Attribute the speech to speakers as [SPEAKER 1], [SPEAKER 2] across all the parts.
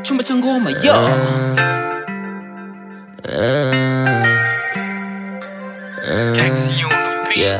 [SPEAKER 1] chumba cha ngoma yo
[SPEAKER 2] Yeah.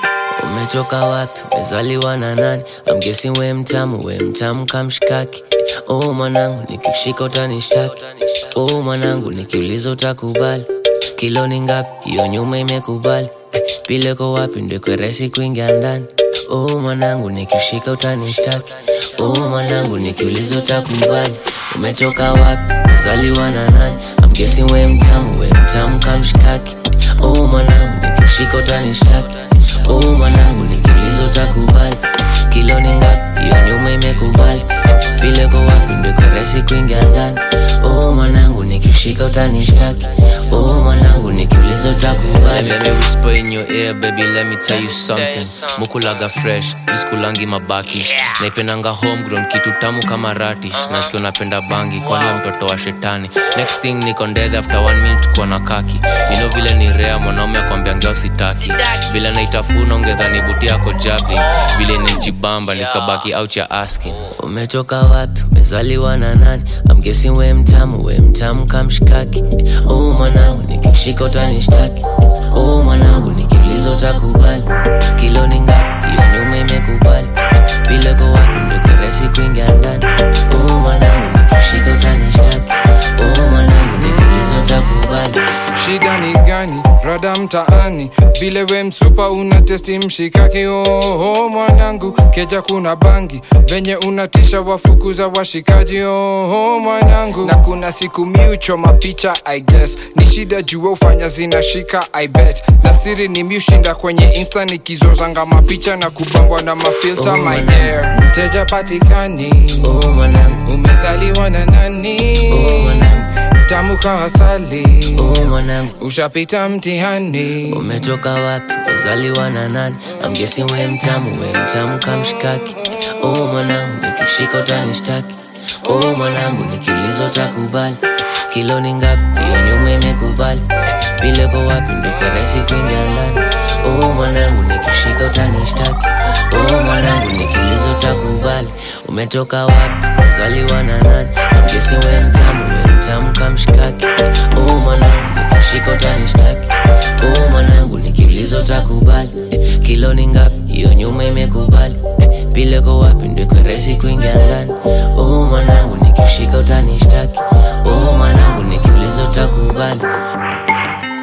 [SPEAKER 2] Umetoka wapi? Umezaliwa na nani? I'm guessing we mtamu, we mtamu kamshikaki. Oh mwanangu, nikishika utanishtaki. Oh mwanangu, nikiuliza utakubali. Kilo ni ngapi? Hiyo nyuma imekubali. Pileko wapi? Ndio kweresi kuingia ndani. Oh mwanangu, nikishika utanishtaki. Oh mwanangu, nikiuliza utakubali. Umetoka wapi? Umezaliwa na nani? I'm guessing we mtamu, we mtamu kamshikaki. Oh mwanangu, nikishika utanishtaki. Oh mwanangu, nikiuliza utakubali. Kilo ni ngapi? Hiyo nyuma imekubali. Pileko wapi? Ndio kweresi kuingia ndani. Oh mwanangu, nikishika utanishtaki. Oh mwanangu, nikiuliza utakubali.
[SPEAKER 3] Let me whisper in your ear, baby, let me tell you something. Mukulaga fresh, miskulangi mabakish. Naipendanga homegrown, kitu tamu kama radish. Nasikia unapenda bangi, kwani wewe mtoto wa shetani. Next thing niko dead after one minute kuwa na kaki. You know vile ni rare mwanaume akwambia ngeo sitaki. Vile naitafuna ungedhani buti yako jabbing. Vile nijibamba nikabaki out ya asking.
[SPEAKER 2] Umetoka wapi? Umezaliwa na nani? I'm guessing we mtamu, we mtamu kamshikaki. Oh mwanangu, nikishika utanishtaki. Oh mwanangu, nikiuliza utakubali. Kilo ni ngapi? Hiyo nyuma imekubali. Pileko wapi? Ndio kweresi kuingia ndani. Oh mwanangu, nikishika utanishtaki. Oh mwanangu, nikiuliza utakubali.
[SPEAKER 4] shida ni gani rada mtaani vile we msupa una testi mshikaki oho mwanangu keja kuna bangi venye unatisha wafukuza washikaji oho mwanangu na kuna siku miuchoma picha i guess ni shida jua ufanya zinashika i bet na siri ni miushinda kwenye insta nikizozanga mapicha na kubambwa na mafilta
[SPEAKER 2] Oh,
[SPEAKER 4] my
[SPEAKER 2] mwanangu.
[SPEAKER 4] dear mteja patikani
[SPEAKER 2] Oh mwanangu,
[SPEAKER 4] umezaliwa na nani
[SPEAKER 2] oh mwanangu,
[SPEAKER 4] tamu kahasali
[SPEAKER 2] oh mwanangu.
[SPEAKER 4] ushapita mtihani
[SPEAKER 2] Umetoka wapi? Umezaliwa na nani? I'm guessing we mtamu, we mtamu kamshikaki. Oh mwanangu, nikishika utanishtaki. Oh mwanangu, nikiuliza utakubali. Kilo ni ngapi? Hiyo nyuma imekubali. Pileko wapi? Ndio kweresi kuingia ndani. Oh mwanangu, nikishika utanishtaki. Oh mwanangu, nikiuliza utakubali. Umetoka wapi? Umezaliwa na nani? I'm guessing we mtamu, we mtamu kamshikaki. Oh mwanangu, nikishika utanishtaki. Oh mwanangu, nikiuliza utakubali. Eh, Kilo ni ngapi? Hiyo nyuma imekubali. Eh, Pileko wapi? Ndio kweresi kuingia ndani. Oh mwanangu, nikishika utanishtaki. Oh mwanangu, nikiuliza utakubali.